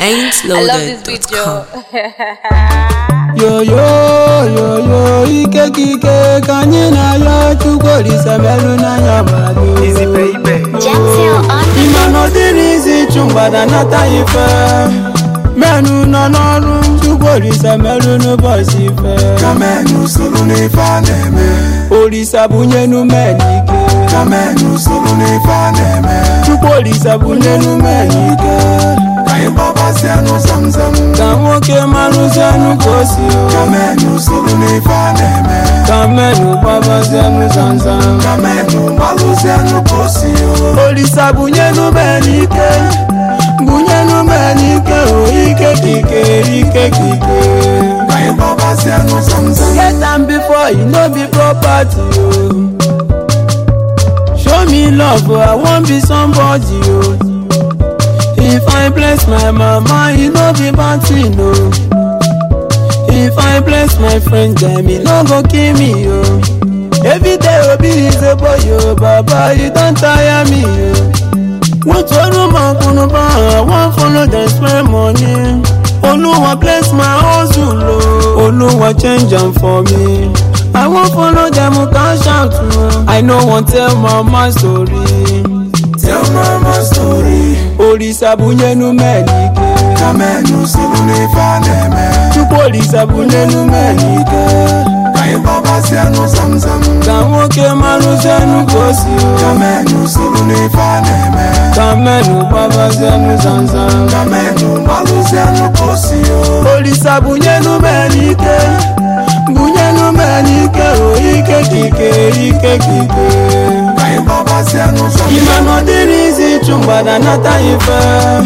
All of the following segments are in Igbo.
I love this video. yo yo yo yo ike ka ike ka anyị na-ayọ chukwu olise melụ n'anya mmadụ Gentle on the ịma na ọ dịrị izi ịchụ mgbada nata ife menụ nọ n'ọrụ chukwu olise melụ n'ụbọchị ife Kamenu soro n'ife a na-eme olise bunyenu men ike Kamenu soro n'ife a na-eme chukwu olise bunyenu men ike Ka anyị gbabasịanụ zamzam ka nwoke marụzianụ ka o si o. Kamenu soro n'ife a na-eme ka menụ gbabazianụ zanzan Kamenu gbalụzianụ ka o si o olisa bunyenu men ike bunyenu men ike o ike ka ike ike ka ike Ka anyị gbabasịanụ zamzam get am before e no be property o show me love o i wan be somebody o if i bless my mama e no be bad thing o if i bless my friend dem e no go kill me o everyday obi is a boy o baba you don tire me o wọ́n tọrọ mọ kùnúbà wọ́n follow dem spend money olúwa bless my hustle o olúwa change am for me i wan follow dem cash out o i no wan tell mama story Tell mama story òrìṣà bunyenu mẹ́nìkẹ́ Kamenu soro n'ife a na-eme chukwu òrìṣà bunyenu mẹ́nìkẹ́ Ka anyị gbabasịanụ zamzam ka nwoke marụzienu ka o si o Kamenu soro n'ife a na-eme ka mmenụ gbabazienu zanzan Kamenu gbalụzianụ ka o si o olisa bunyenu menike bunyenu menike o ike ka ike ike ka ike Ka anyị gbabasịanụ zamzam ime na ọ dịrị izi ịchụ mgbada nata ife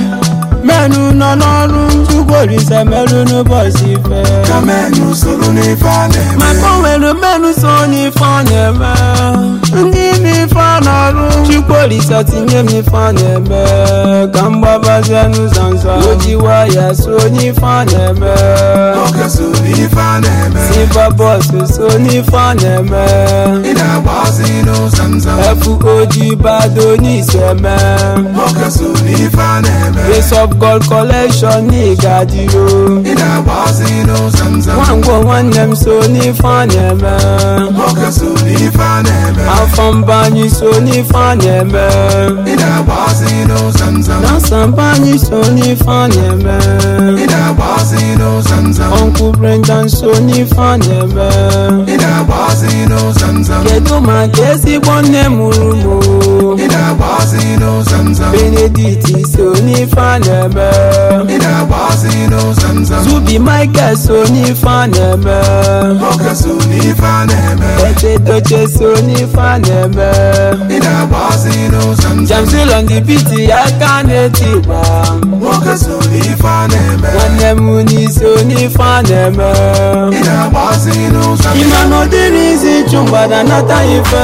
menụ nọ n'ọrụ chukwu olise merụ n'ụbọchị ife Kamenu soro n'ife a na-eme maka o nwere mmenụ so n'ife ọ na-eme ndị n'ife a na-arụ chukwu olise tinye m n'ife a na-eme ka m gbabazienụ zanza ojiwa ya so n'ife a na-eme Nwoke so n'ife a na-eme Silva bọs so n'ife a na-eme Ị na-agbazinụ zamzam FOG bado n'iseme Nwoke so n'ife a na-eme Grace of God collection n'Igadiyo Ị na-agbazinụ zamzam Nwangwo nwanne m so n'ife a na-eme Nwoke so n'ife a na-eme Afọ mba anyị so n'ife a na-eme Ị na-agbazinụ zamzam Nasa mba anyị so n'ife a na-eme Ị na-agbazinụ zamzam Uncle Brendan so n'ife a na-eme Ị na-agbazinụ zamzam Kedu maka ezigbo nne mụrụ m o? Ị na-agbazinụ zamzam Benedict so n'ife a na-eme Ị na-agbazinụ zamzam Zubi Michael so n'ife a na-eme Nwoke so n'ife a na-eme Ete Doche so n'ife a na-eme Ị na-agbazinụ zamzam Jamsil on the beat ya ka na-eti gba Nwoke so n'ife a na-eme Nwanne m uni so n'ife a na-eme Ị na-agbazinụ zamzam Ịma na ọ dịrị izi ịchụ mgbada nata ife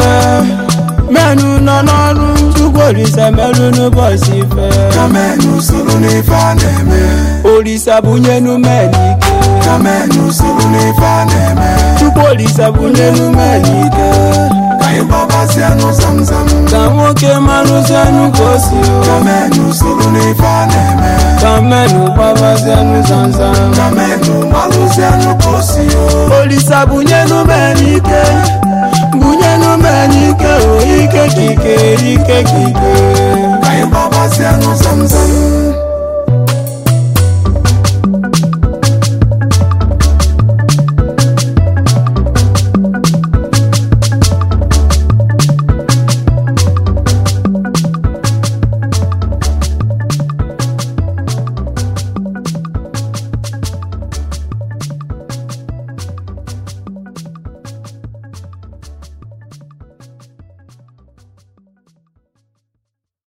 menụ nọ n'ọrụ chukwu olise merụ n'ụbọchị ife Kamenu soro n'ife a na-eme olise bunyenu menike Kamenu soro n'ife a na-eme chukwu olise bunyenu menike Ka anyị gbabasịanụ zamzam ka nwoke marụzienụ ka o si o Kamenu soro n'ife a na-eme ka mmenụ gbabazienụ zanzan Kamenu gbalụzianụ ka o si o olisa bunyenu menike bunyenu menike o ike ka ike ike ka ike Ka anyị gbabasịanụ zamzam